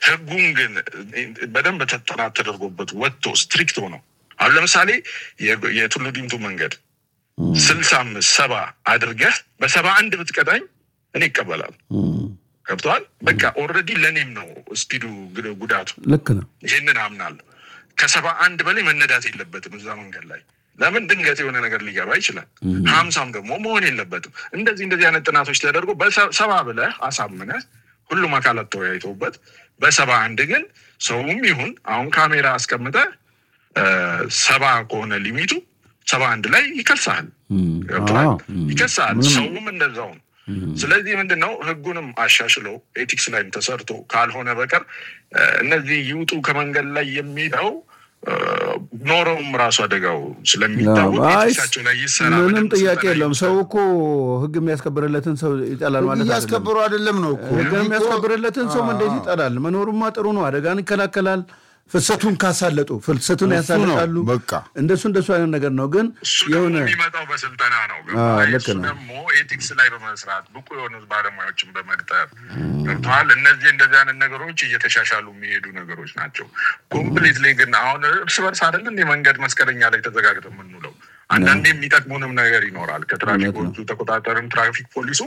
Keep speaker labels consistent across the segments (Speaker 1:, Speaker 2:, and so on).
Speaker 1: ህጉን ግን በደንብ ተጠናት ተደርጎበት ወጥቶ ስትሪክት ሆነው አሁን ለምሳሌ የ- የቱሉ ዲምቱ መንገድ ስልሳ አምስት ሰባ አድርገህ በሰባ አንድ ብትቀጣኝ እኔ ይቀበላል። ገብተዋል። በቃ ኦልሬዲ ለእኔም ነው ስፒዱ ግ- ጉዳቱ
Speaker 2: ልክ ነው።
Speaker 1: ይህንን አምናለሁ። ከሰባ አንድ በላይ መነዳት የለበትም እዛ መንገድ ላይ ለምን ድንገት የሆነ ነገር ሊገባ ይችላል። ሀምሳም ደግሞ መሆን የለበትም። እንደዚህ እንደዚህ አይነት ጥናቶች ተደርጎ በሰባ ብለህ አሳምነህ ሁሉም አካላት ተወያይተውበት በሰባ አንድ ግን ሰውም ይሁን አሁን ካሜራ አስቀምጠህ እ፣ ሰባ ከሆነ ሊሚቱ ሰባ አንድ ላይ ይከሳል። ገብቶሃል?
Speaker 2: አዎ።
Speaker 1: ይከሳል። ሰውም እንደዛው ነው። ስለዚህ ምንድን ነው ህጉንም አሻሽለው ኤቲክስ ላይም ተሰርቶ ካልሆነ በቀር እ፣ እነዚህ ይውጡ ከመንገድ ላይ የሚለው እ፣ ኖረውም ራሱ አደጋው ስለሚታወቅ
Speaker 2: አይ፣
Speaker 1: ኤቲክሳቸው ላይ ይሰራ።
Speaker 2: ምንም
Speaker 1: በደንብ
Speaker 2: ጥያቄ
Speaker 1: ስልጠና
Speaker 2: የለውም።
Speaker 1: ይውሰድ።
Speaker 2: ሰው እኮ ህግ የሚያስከብርለትን ሰው ይጠላል ማለት አይደለም።
Speaker 3: እያስከበሩ አይደለም ነው እኮ
Speaker 2: ህግ የሚያስከብርለትን ሰው እንዴት ይጠላል? መኖሩማ ጥሩ ነው። አደጋን ይከላከላል። ፍሰቱን ካሳለጡ ፍልሰቱን
Speaker 3: እሱ ነው
Speaker 2: ያሳልጣሉ።
Speaker 3: በቃ።
Speaker 2: እንደሱ እንደሱ አይነት ነገር ነው። ግን
Speaker 1: እሱ ደግሞ
Speaker 2: የሆነ
Speaker 1: የሚመጣው በስልጠና ነው።
Speaker 2: አዎ፣
Speaker 1: ገባህ?
Speaker 2: ልክ
Speaker 1: እሱ
Speaker 2: ነው።
Speaker 1: ደግሞ ኤቲክስ ላይ በመስራት ብቁ የሆኑ ባለሙያዎችን በመቅጠር ገብተዋል። እነዚህ እንደዚህ አይነት ነገሮች እየተሻሻሉ የሚሄዱ ነገሮች ናቸው። ኮምፕሊትሊ ግን አሁን እርስ በርስ አይደል እንደ መንገድ መስቀለኛ ላይ ተዘጋግተን የምንውለው አንዳንዴ የሚጠቅሙንም ነገር ይኖራል። ከትራፊኮቹ ተቆጣጠርም ትራፊክ ፖሊሱ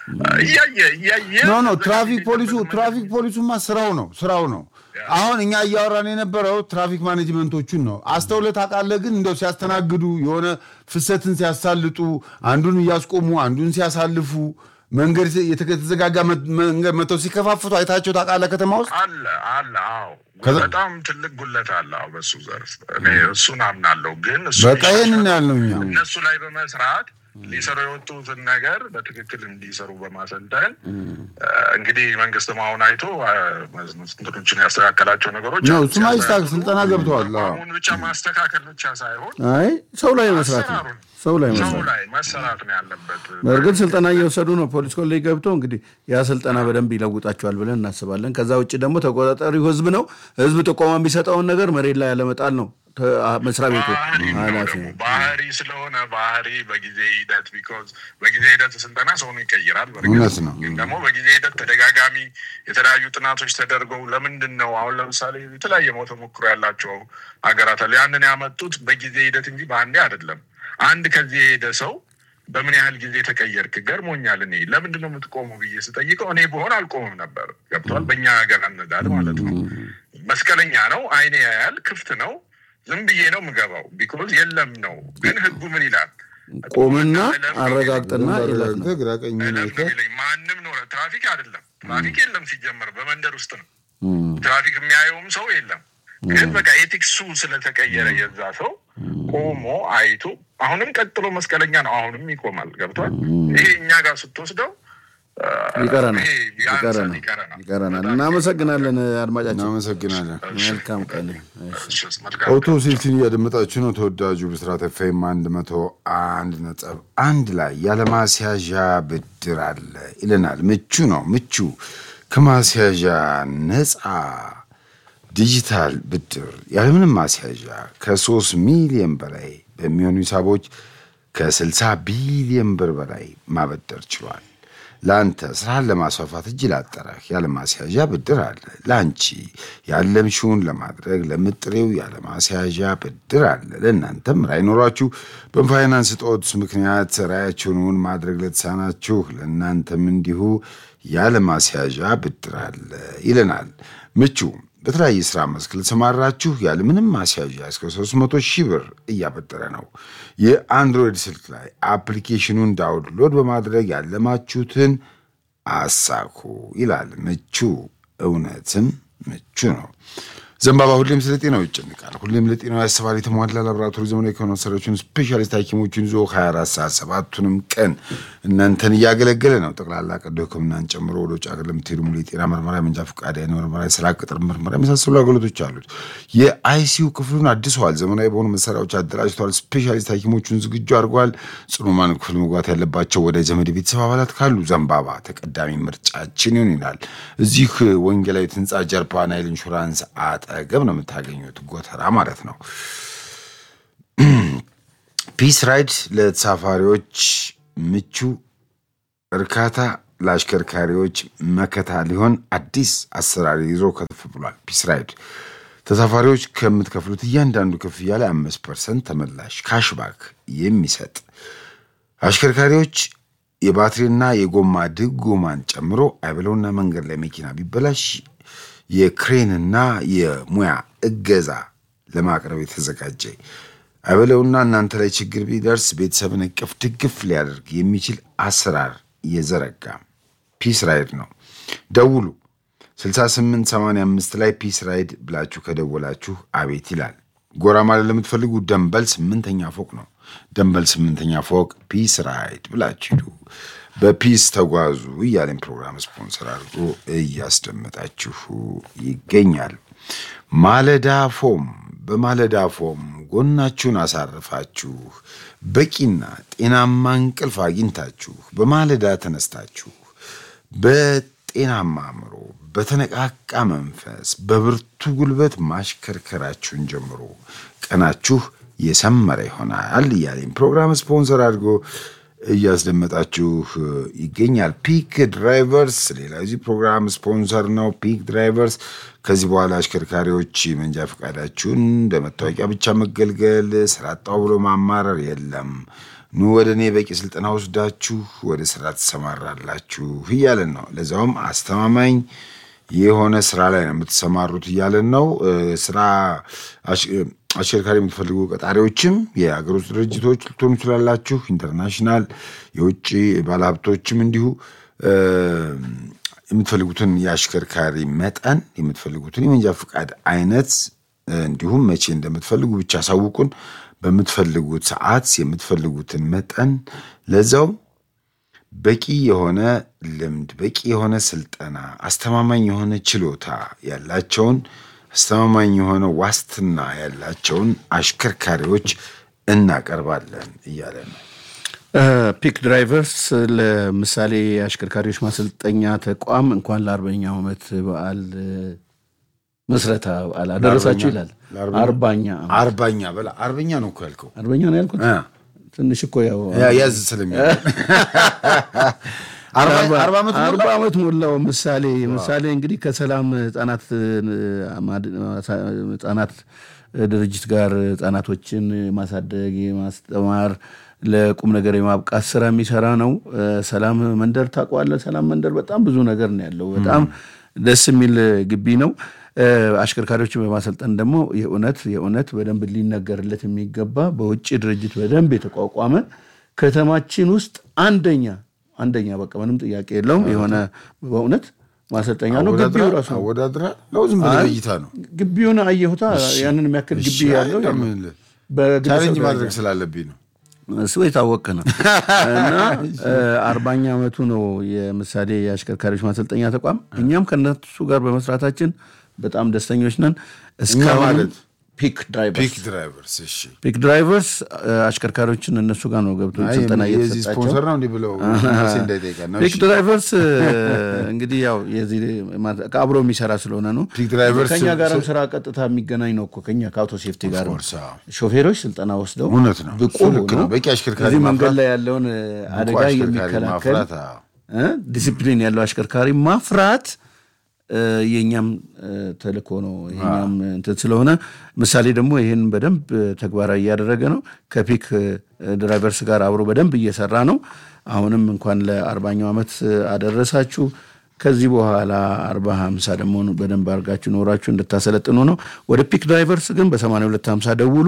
Speaker 1: እያየ እያየ
Speaker 3: ኖ ኖ ትራፊክ ፖሊሱ ትራፊክ ፖሊሱማ ስራው ነው ስራው ነው። አሁን እኛ እያወራን የነበረው ትራፊክ ማኔጅመንቶቹን ነው። አስተውለህ ታውቃለህ? ግን እንደው ሲያስተናግዱ የሆነ ፍሰትን ሲያሳልጡ፣ አንዱን እያስቆሙ አንዱን ሲያሳልፉ፣ መንገድ ሲ- የተከ- የተዘጋጋ መ- መንገድ መተው ሲከፋፍቱ አይታቸው ታውቃለህ? ከተማ ውስጥ
Speaker 1: አለ አለ። አዎ
Speaker 3: ከዛ-
Speaker 1: በጣም ትልቅ ጉለት አለ። አዎ በሱ ዘርፍ እኔ እሱን አምናለሁ። ግን እሱ
Speaker 3: በቃ ይህንን ያልነው እኛ
Speaker 1: እነሱ ላይ በመስራት ሊሰሩ የወጡትን ነገር በትክክል እንዲሰሩ በማሰልጠን እ፣ እንግዲህ መንግስትም አሁን አይቶ እ፣ እንትኖችን ያስተካከላቸው ነገሮች
Speaker 3: ነው።
Speaker 1: አሉ።
Speaker 3: እሱማ ይስተካከል፣
Speaker 1: ሲያስተካክሉ
Speaker 3: ስልጠና ገብተዋል። አዎ።
Speaker 1: አሁን ብቻ ማስተካከል ብቻ ሳይሆን
Speaker 2: አይ ሰው ላይ መስራት ነው።
Speaker 1: አሰራሩን
Speaker 2: ሰው ላይ
Speaker 1: ሰው
Speaker 2: መስራት
Speaker 1: ላይ መሰራት ነው ያለበት።
Speaker 2: በእርግጥ ስልጠና እየወሰዱ ነው። ፖሊስ ኮሌጅ ገብቶ እንግዲህ ያ ስልጠና በደንብ ይለውጣቸዋል ብለን እናስባለን። ከዛ ውጭ ደግሞ ተቆጣጣሪው ህዝብ ነው። ህዝብ ጥቆማ የሚሰጠውን ነገር መሬት ላይ ያለመጣል ነው ተ- መስሪያ ቤቱ
Speaker 1: ባህሪ ነው
Speaker 2: ኃላፊ
Speaker 1: ደግሞ ባህሪ ስለሆነ ባህሪ በጊዜ ሂደት ቢኮዝ በጊዜ ሂደት ስልጠና ሰውን ይቀይራል። በእርግጥ
Speaker 3: እውነት ነው።
Speaker 1: ግን ደግሞ በጊዜ ሂደት ተደጋጋሚ የተለያዩ ጥናቶች ተደርገው ለምንድን ነው አሁን ለምሳሌ የተለያየ ሞት ተሞክሮ ያላቸው ሀገራት አሉ። ያንን ያመጡት በጊዜ ሂደት እንጂ በአንዴ አይደለም። አንድ ከዚህ የሄደ ሰው በምን ያህል ጊዜ ተቀየርክ? ገርሞኛል። እኔ ለምንድን ነው የምትቆመው ብዬ ስጠይቀው እኔ በሆን አልቆምም ነበር። ገብቷል። በእኛ ሀገር አነዳድ ማለት ነው። መስቀለኛ ነው፣ አይኔ ያያል፣ ክፍት ነው ዝም ብዬ ነው የምገባው። ቢኮዝ የለም ነው። ግን ህጉ ምን ይላል?
Speaker 2: ቆምና አረጋግጥና ይላል ነው።
Speaker 3: ግራ ቀኝ
Speaker 1: እለፍ ነው
Speaker 3: አይተህ
Speaker 1: የሚለኝ። ማንም ኖረ ትራፊክ አይደለም ትራፊክ የለም ሲጀመር በመንደር ውስጥ ነው ትራፊክ የሚያየውም ሰው የለም። ግን በቃ ኤቲክሱ ስለተቀየረ የዛ ሰው ቆሞ አይቶ አሁንም ቀጥሎ መስቀለኛ ነው፣ አሁንም ይቆማል። ገብቷል። ይሄ እኛ ጋር ስትወስደው አ፣
Speaker 2: ይቀረናል
Speaker 1: ይሄ ያንሳል፣
Speaker 2: ይቀረናል
Speaker 1: ይቀረናል።
Speaker 2: ይቀረናል። እናመሰግናለን አድማጫችን።
Speaker 3: እናመሰግናለን።
Speaker 2: መልካም ቀን። እሺ።
Speaker 1: እሺ፣ መልካም
Speaker 3: አውቶ ሴፍቲን እያደመጣችሁ ነው። ተወዳጁ ብስራት ኤፍኤም አንድ መቶ አንድ ነጥብ አንድ ላይ ያለማስያዣ ብድር አለ ይለናል። ምቹ ነው ምቹ ከማስያዣ ነፃ ዲጂታል ብድር ያለምንም ማስያዣ ከሶስት ሚሊዮን በላይ በሚሆኑ ሂሳቦች ከ60 ቢሊዮን ብር በላይ ማበደር ችሏል። ለአንተ ስራህን ለማስፋፋት እጅ ላጠረህ ያለማስያዣ ብድር አለ። ለአንቺ ያለምሽውን ለማድረግ ለምጥሬው ያለማስያዣ ብድር አለ። ለእናንተም ራዕይ ኖሯችሁ በፋይናንስ እጦት ምክንያት ራዕያችሁን ማድረግ ለተሳናችሁ ለእናንተም እንዲሁ ያለማስያዣ ብድር አለ ይለናል ምቹ በተለያየ ስራ መስክ ለተሰማራችሁ ያለምንም ማስያዣ እስከ 300 ሺህ ብር እያበደረ ነው። የአንድሮይድ ስልክ ላይ አፕሊኬሽኑን ዳውንሎድ በማድረግ ያለማችሁትን አሳኩ ይላል ምቹ። እውነትም ምቹ ነው። ዘንባባ ሁሌም ስለ ጤናው ይጨንቃል። ሁሌም ለጤናው ያስባል። የተሟላ ላቦራቶሪ ዘመናዊ ከሆነ መሳሪያዎችን ስፔሻሊስት ሐኪሞችን ይዞ 24 ሰዓት ሰባቱንም ቀን እናንተን እያገለገለ ነው። ጠቅላላ ቀዶ ሕክምናን ጨምሮ ወደ ውጭ ሀገር ለምትሄዱ ሙሉ የጤና ምርመራ፣ የመንጃ ፈቃድ፣ የዓይን ምርመራ፣ የስራ ቅጥር ምርመራ የመሳሰሉ አገልግሎቶች አሉት። የአይሲዩ ክፍሉን አድሰዋል። ዘመናዊ በሆኑ መሳሪያዎች አደራጅተዋል። ስፔሻሊስት ሐኪሞቹን ዝግጁ አድርገዋል። ጽኑማን ክፍል መግባት ያለባቸው ወደ ዘመድ ቤተሰብ አባላት ካሉ ዘንባባ ተቀዳሚ ምርጫችን ይሁን ይላል። እዚህ ወንጌላዊት ህንፃ ጀርባ ናይል ኢንሹራንስ አጠገብ ነው የምታገኙት። ጎተራ ማለት ነው። ፒስ ራይድ ለተሳፋሪዎች ምቹ እርካታ ለአሽከርካሪዎች መከታ ሊሆን አዲስ አሰራር ይዞ ከተፍ ብሏል። ፒስ ራይድ ተሳፋሪዎች ከምትከፍሉት እያንዳንዱ ክፍያ ላይ አምስት ፐርሰንት ተመላሽ ካሽባክ የሚሰጥ አሽከርካሪዎች የባትሪና የጎማ ድጎማን ጨምሮ አይበለውና መንገድ ላይ መኪና ቢበላሽ የክሬንና የሙያ እገዛ ለማቅረብ የተዘጋጀ አይበለውና እናንተ ላይ ችግር ቢደርስ ቤተሰብን እቅፍ ድግፍ ሊያደርግ የሚችል አሰራር የዘረጋ ፒስ ራይድ ነው። ደውሉ 6885 ላይ ፒስ ራይድ ብላችሁ ከደወላችሁ አቤት ይላል። ጎራ ማለት ለምትፈልጉ ደንበል ስምንተኛ ፎቅ ነው። ደንበል ስምንተኛ ፎቅ ፒስ ራይድ ብላችሁ ሂዱ። በፒስ ተጓዙ እያለን ፕሮግራም ስፖንሰር አድርጎ እያስደመጣችሁ ይገኛል። ማለዳ ፎም በማለዳ ፎም ጎናችሁን አሳርፋችሁ በቂና ጤናማ እንቅልፍ አግኝታችሁ በማለዳ ተነስታችሁ በጤናማ አእምሮ በተነቃቃ መንፈስ በብርቱ ጉልበት ማሽከርከራችሁን ጀምሮ ቀናችሁ የሰመረ ይሆናል እያለኝ ፕሮግራም ስፖንሰር አድርጎ እያስደመጣችሁ ይገኛል። ፒክ ድራይቨርስ ሌላ እዚህ ፕሮግራም ስፖንሰር ነው። ፒክ ድራይቨርስ ከዚህ በኋላ አሽከርካሪዎች መንጃ ፈቃዳችሁን እንደ መታወቂያ ብቻ መገልገል፣ ስራ አጣሁ ብሎ ማማረር የለም። ኑ ወደ እኔ በቂ ስልጠና ወስዳችሁ ወደ ስራ ትሰማራላችሁ እያለን ነው። ለዛውም አስተማማኝ የሆነ ስራ ላይ ነው የምትሰማሩት እያለን ነው። ስራ አሽከርካሪ የምትፈልጉ ቀጣሪዎችም የሀገር ውስጥ ድርጅቶች ልትሆኑ ትችላላችሁ። ኢንተርናሽናል የውጭ ባለሀብቶችም እንዲሁ የምትፈልጉትን የአሽከርካሪ መጠን የምትፈልጉትን የመንጃ ፈቃድ አይነት እንዲሁም መቼ እንደምትፈልጉ ብቻ አሳውቁን። በምትፈልጉት ሰዓት የምትፈልጉትን መጠን ለዛው በቂ የሆነ ልምድ፣ በቂ የሆነ ስልጠና፣ አስተማማኝ የሆነ ችሎታ ያላቸውን አስተማማኝ የሆነ ዋስትና ያላቸውን አሽከርካሪዎች እናቀርባለን እያለ ነው።
Speaker 2: ፒክ ድራይቨርስ ለምሳሌ የአሽከርካሪዎች ማሰልጠኛ ተቋም እንኳን ለአርበኛው ዓመት በዓል ምስረታ በዓል አደረሳችሁ ይላል። አርባኛ
Speaker 3: አርባኛ በላ አርበኛ ነው እኮ ያልከው።
Speaker 2: አርበኛ ነው ያልኩት። ትንሽ እኮ ያው
Speaker 3: ያዝ ስለሚ
Speaker 2: አርባ ዓመት ሞላው። ምሳሌ ምሳሌ እንግዲህ ከሰላም ህጻናት ህጻናት ድርጅት ጋር ህጻናቶችን ማሳደግ የማስተማር ለቁም ነገር የማብቃት ስራ የሚሰራ ነው። ሰላም መንደር ታውቀዋለህ? ሰላም መንደር በጣም ብዙ ነገር ነው ያለው። በጣም ደስ የሚል ግቢ ነው። አሽከርካሪዎችን በማሰልጠን ደግሞ የእውነት የእውነት በደንብ ሊነገርለት የሚገባ በውጭ ድርጅት በደንብ የተቋቋመ ከተማችን ውስጥ አንደኛ አንደኛ በቃ ምንም ጥያቄ የለውም የሆነ በእውነት ማሰልጠኛ ነው። ግቢው ራሱ
Speaker 3: አወዳድራ ነው ዝም ብለህ እይታ ነው።
Speaker 2: ግቢውን አየሁታ ያንን የሚያክል ግቢ ያለው
Speaker 3: ቻሌንጅ ማድረግ ስላለብኝ ነው።
Speaker 2: እሱ የታወቀ ነው እና አርባኛ ዓመቱ ነው የምሳሌ የአሽከርካሪዎች ማሰልጠኛ ተቋም። እኛም ከነሱ ጋር በመስራታችን በጣም ደስተኞች ነን። እስካሁን ፒክ
Speaker 3: ፒክ ድራይቨርስ እሺ፣
Speaker 2: ፒክ ድራይቨርስ አሽከርካሪዎችን እነሱ ጋር ነው ገብቶ ስልጠና
Speaker 3: የዚህ
Speaker 2: እየተሰጣቸው
Speaker 3: ስፖንሰር ነው እንዲህ ብለው እንዳይጠይቀን ነው።
Speaker 2: ፒክ ድራይቨርስ እንግዲህ ያው የዚህ አብሮ የሚሰራ ስለሆነ ነው።
Speaker 3: ፒክ ድራይቨርስ
Speaker 2: ከኛ ጋርም ስራ ቀጥታ የሚገናኝ ነው እኮ ከኛ ከአውቶ ሴፍቲ ጋር
Speaker 3: course፣ አዎ።
Speaker 2: ሾፌሮች ስልጠና ወስደው
Speaker 3: እውነት ነው።
Speaker 2: ብቁ
Speaker 3: እሱ ልክ ነው።
Speaker 2: ሆነው
Speaker 3: በቂ አሽከርካሪ
Speaker 2: እዚህ መንገድ
Speaker 3: ማፍራት፣
Speaker 2: ላይ ያለውን አደጋ
Speaker 3: አሽከርካሪ
Speaker 2: የሚከላከል
Speaker 3: ማፍራት፣ አዎ።
Speaker 2: እ ዲሲፕሊን ያለው አሽከርካሪ ማፍራት እ የእኛም እ ተልእኮ ነው። የኛም እንትን ስለሆነ ምሳሌ ደግሞ ይህን በደንብ ተግባራዊ እያደረገ ነው። ከፒክ እ ድራይቨርስ ጋር አብሮ በደንብ እየሰራ ነው። አሁንም እንኳን ለአርባኛው ዓመት አደረሳችሁ። ከዚህ በኋላ አርባ ሀምሳ ደግሞ በደንብ አድርጋችሁ ኖራችሁ እንድታሰለጥኑ ነው። ወደ ፒክ ድራይቨርስ ግን በ8250 ደውሉ።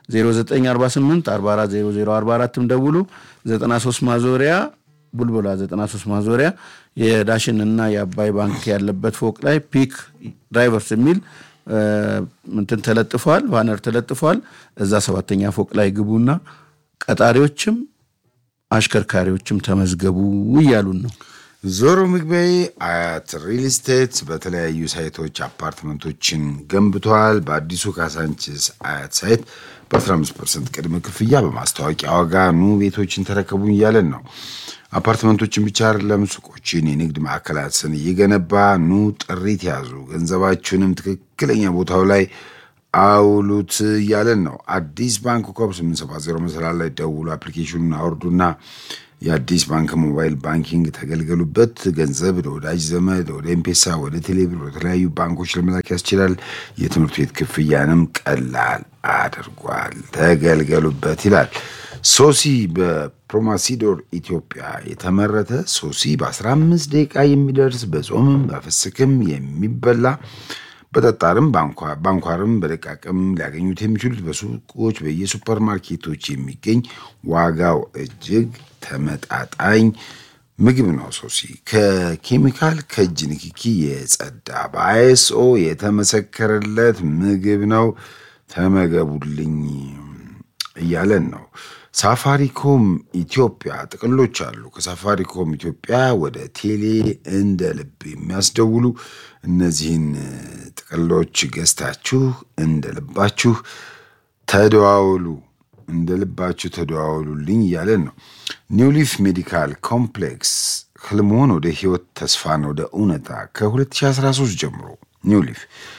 Speaker 2: 0948 440044ም ደውሉ። 93 ማዞሪያ ቡልቡላ 93 ማዞሪያ የዳሽን እና የአባይ ባንክ ያለበት ፎቅ ላይ ፒክ ድራይቨርስ የሚል እ እንትን ተለጥፏል፣ ባነር ተለጥፏል። እዛ ሰባተኛ ፎቅ ላይ ግቡና ቀጣሪዎችም አሽከርካሪዎችም ተመዝገቡ እያሉን ነው።
Speaker 3: ዞሮ ምግቢያዬ አያት ሪል ስቴት በተለያዩ ሳይቶች አፓርትመንቶችን ገንብተዋል። በአዲሱ ካሳንችስ አያት ሳይት በ15 ፐርሰንት ቅድመ ክፍያ በማስታወቂያ ዋጋ ኑ ቤቶችን ተረከቡ እያለን ነው። አፓርትመንቶችን ብቻ አይደለም ሱቆችን፣ የንግድ ማዕከላትን እየገነባ ኑ ጥሪት ያዙ፣ ገንዘባችሁንም ትክክለኛ ቦታው ላይ አውሉት እያለን ነው። አዲስ ባንክ ኮብ 870 መሰላል ላይ ደውሉ፣ አፕሊኬሽኑን አውርዱና የአዲስ ባንክ ሞባይል ባንኪንግ ተገልገሉበት። ገንዘብ ለወዳጅ ዘመድ፣ ወደ ኤምፔሳ፣ ወደ ቴሌብር፣ ወደ ተለያዩ ባንኮች ለመላክ ያስችላል። የትምህርት ቤት ክፍያንም ቀላል አድርጓል። ተገልገሉበት ይላል። ሶሲ በፕሮማሲዶር ኢትዮጵያ የተመረተ ሶሲ በ15 ደቂቃ የሚደርስ በጾምም በፍስክም የሚበላ በጠጣርም ባንኳርም በደቃቅም ሊያገኙት የሚችሉት በሱቆች በየሱፐር ማርኬቶች የሚገኝ ዋጋው እጅግ ተመጣጣኝ ምግብ ነው። ሶሲ ከኬሚካል ከእጅ ንክኪ የጸዳ በአይኤስኦ የተመሰከረለት ምግብ ነው። ተመገቡልኝ እያለን ነው። ሳፋሪኮም ኢትዮጵያ ጥቅሎች አሉ። ከሳፋሪኮም ኢትዮጵያ ወደ ቴሌ እንደ ልብ የሚያስደውሉ እነዚህን ጥቅሎች ገዝታችሁ እንደ ልባችሁ ተደዋውሉ፣ እንደ ልባችሁ ተደዋውሉልኝ እያለን ነው። ኒውሊፍ ሜዲካል ኮምፕሌክስ ህልሞን ወደ ህይወት ተስፋን ወደ እውነታ ከ2013 ጀምሮ ኒውሊፍ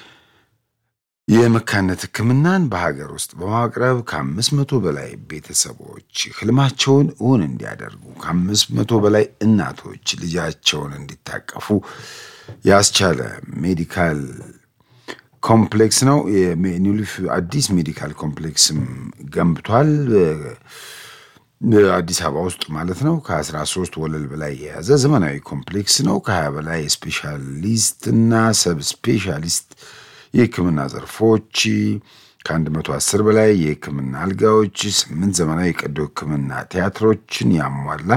Speaker 3: የመካነት ሕክምናን በሀገር ውስጥ በማቅረብ ከአምስት መቶ በላይ ቤተሰቦች ህልማቸውን እውን እንዲያደርጉ ከአምስት መቶ በላይ እናቶች ልጃቸውን እንዲታቀፉ ያስቻለ ሜዲካል ኮምፕሌክስ ነው። ኒውሊፍ አዲስ ሜዲካል ኮምፕሌክስም ገንብቷል። አዲስ አበባ ውስጥ ማለት ነው። ከ13 ወለል በላይ የያዘ ዘመናዊ ኮምፕሌክስ ነው። ከ20 በላይ ስፔሻሊስት እና ሰብ ስፔሻሊስት የህክምና ዘርፎች ከ110 በላይ የህክምና አልጋዎች፣ ስምንት ዘመናዊ የቀዶ ህክምና ቲያትሮችን ያሟላ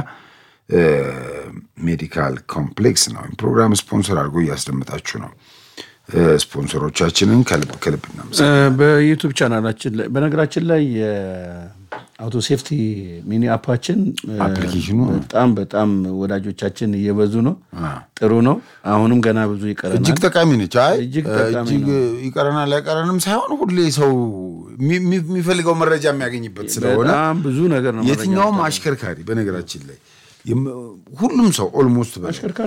Speaker 3: ሜዲካል ኮምፕሌክስ ነው። ፕሮግራም ስፖንሰር አድርጎ እያስደመጣችሁ ነው። ስፖንሰሮቻችንን ከልብ ከልብ እናመሰግናለን።
Speaker 2: በዩቱብ ቻናላችን ላይ በነገራችን ላይ የአውቶ ሴፍቲ ሚኒ አፓችን
Speaker 3: አፕሊኬሽኑ
Speaker 2: በጣም በጣም ወዳጆቻችን እየበዙ ነው። ጥሩ ነው። አሁንም ገና ብዙ ይቀረናል።
Speaker 3: እጅግ ጠቃሚ ነች። አይ
Speaker 2: እጅግ ጠቃሚ
Speaker 3: እጅግ
Speaker 2: ነው።
Speaker 3: ይቀረናል አይቀረንም ሳይሆን ሁሌ ሰው የሚ- የሚ- የሚፈልገው መረጃ የሚያገኝበት ስለሆነ
Speaker 2: በጣም ብዙ ነገር ነው።
Speaker 3: የትኛውም አሽከርካሪ በነገራችን ላይ የም- ሁሉም ሰው ኦልሞስት
Speaker 2: አሽከርካሪ